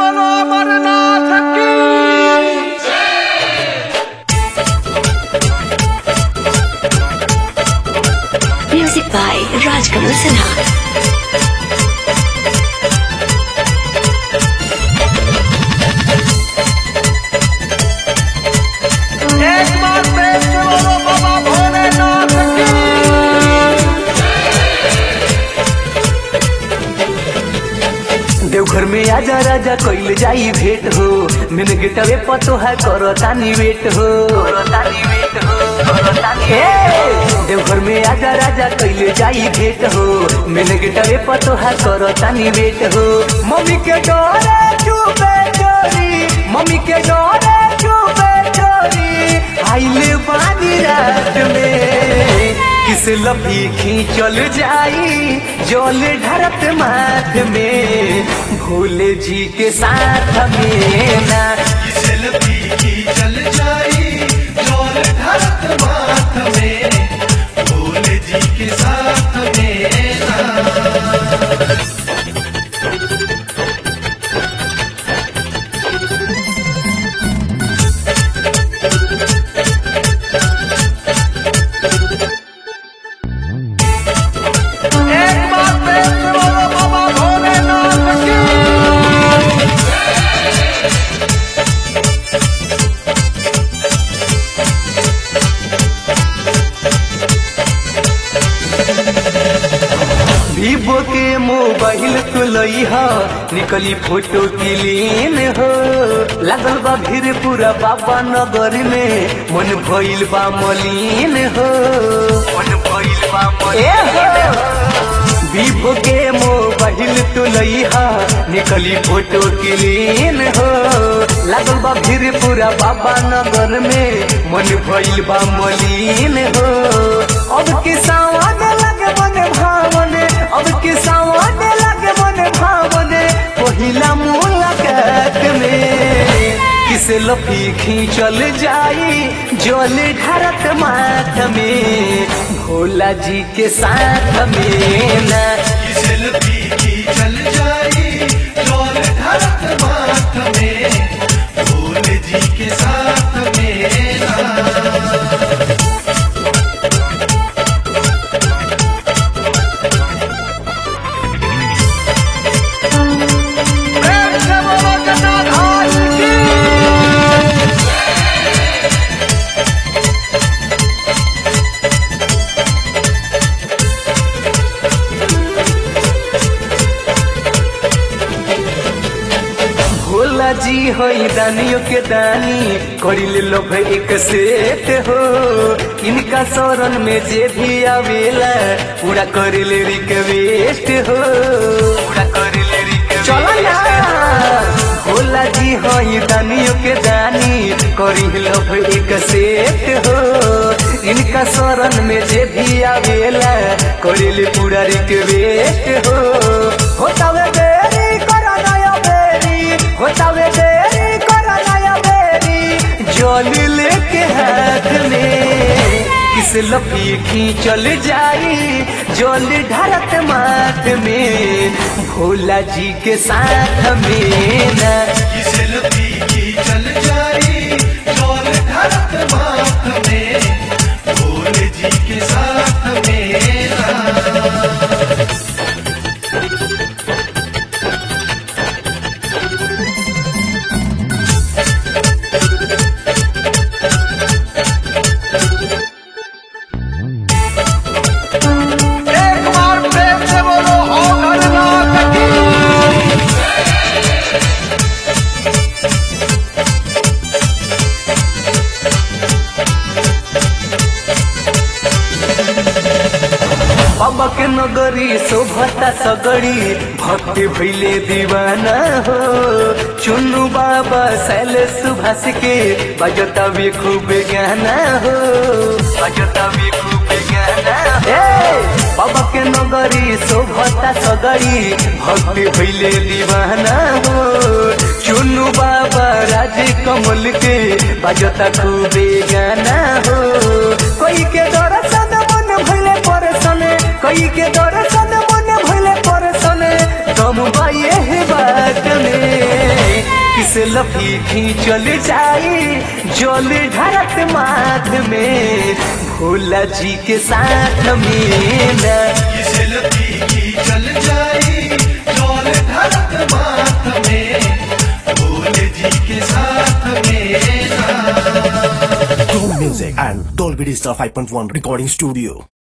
बोलो अमरनाथ की Music by Rajkamal Sinha. एक बार प्रेम से बोलो बाबा भोलेनाथ की देवघर में आजा राजा कइल जाई भेंट हो मिन गिटवे पतो है करो तानी वेट हो ए, देवघर में आजा राजा कइल जाई भेंट हो मिन गिटवे पतो है करो तानी वेट हो मम्मी के डोरे चुपे चोरी मम्मी के डोरे चुपे चोरी आइले पानी रात में किस लपी खींचल जाई जल ढरत माथ में भोले जी के साथ में ना सेल्फी की चल जाई डोल ढरत माथ में भोले जी के साथ में ना एक बार प्रेम से बोलो बाबा भोलेनाथ की वीवो के मोबाइल तो लई हो निकली फोटो क्लीन हो लागल बा भीड़ पूरा बाबा नगर में मन भइल बा मलिन हो मन भइल बा मलिन हो वीवो के मोबाइल तो लई हा निकली फोटो क्लीन हो लागल बा भीड़ पूरा बाबा नगर में मन भइल बा मलिन हो अब के सावन लगे मन भावन अब के सावन लगे मन भावन पहिला मुलाकात में किस लफी खींचल जाई जल ढरत माथ में भोला जी के साथ में ना सेल्फी की चल जाई डोल ढरत माथ में भोले जी के साथ में ना प्रेम से बोलो जटाधारी की भोला जी होई दानियों के दानी करिल लोभ एक सेट हो इनका शरण में जे भी आवेला पूरा करिल रिक्वेस्ट हो पूरा करिल रिक्वेस्ट चलो ना भोला जी होई दानियों के दानी करिल लोभ एक सेट हो इनका शरण में जे भी आवेला करिल पूरा रिक्वेस्ट हो होतावे देरी करा नया बेरी होतावे देरी करा नया बेरी जल लेके हाथ में किस लपी खींचल जाई जल ढरत माथ में भोला जी के साथ में ना सेल्फी की चल जाई डोल ढरत माथ में भोले जी के साथ में ना एक बार प्रेम से बोलो अमरनाथ की बाबा के नगरी शोभता सगड़ी भक्ति भैले दीवाना हो चुन्नू बाबा शैले सुभाष के बजता भी खूब गाना हो बजता भी खूब गाना हो बाबा के नगरी शोभता सगड़ी भक्ति भैले दीवाना हो चुन्नू बाबा राज कमल के बजता खूब गाना हो कोई के दर्शन मन भैले परसन कई के दर्शन मन भइले परसन दम दम बा ये बात में किस लफी चल जाई जल ढारत माथ में भोला जी के साथ में ना ये सेल्फी की चल जाई डोल धरत माथ में भोले जी के साथ में ना Chrome Music and Dolby Digital 5.1 Recording Studio.